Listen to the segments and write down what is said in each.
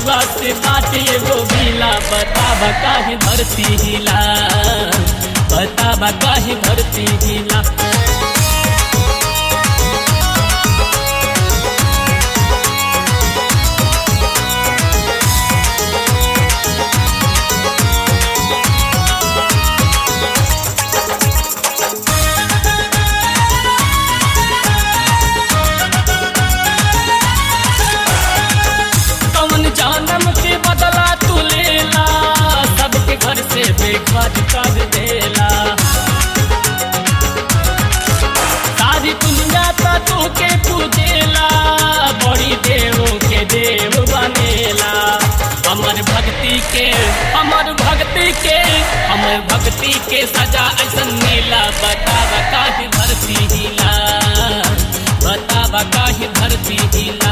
रउआ से बाटे एगो गीला बतावा काहे धरती हिला बतावा काहे धरती हिला कौन जानम के बदला तू लेला सबके घर से बेघर कर देला सारी दुनिया तो तू के पूजेला बड़ी देव के देव बनेला हमर भक्ति के हमर भक्ति के हमर भक्ति के सजा ऐसन नीला बतावा काहे धरती हिला बतावा काहे धरती हिला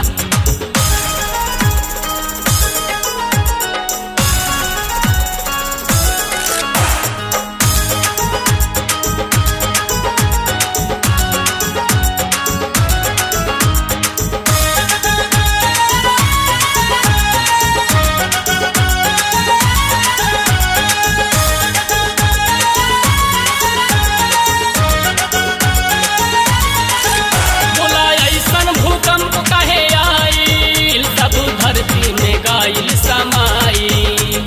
बोला ऐसन भूकंप कहे आइल सब धरती में गाइल समाई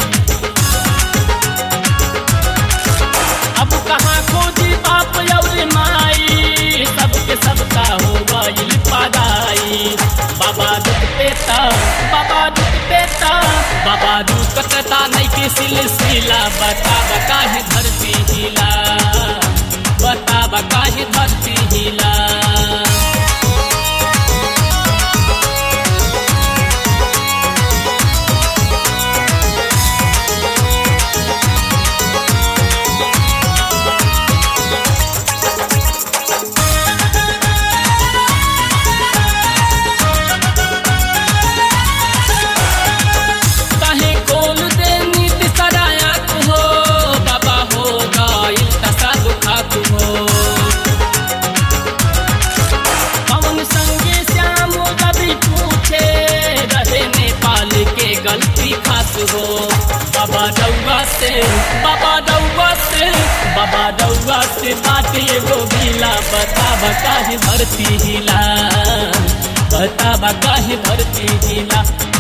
अब कहाँ खोजी बाप और माई सबके सबका हो गइल पादाई बाबा दुख पेता बाबा दुख पेता बाबा दुखता नहीं के सिलसिला बता बता है धरती हिला बता बता है धरती हिला काहे खोल दे नीति सराया हो बाबा हो गाइल तसा दुखात हो पवन संगे श्याम कभी पूछे रहे नेपाल के गलती खास हो बाबा डौआ से बाबा डौआ से बाबा डौआ से बात एगो गीला बता बता है धरती हिला बता बता है धरती हिला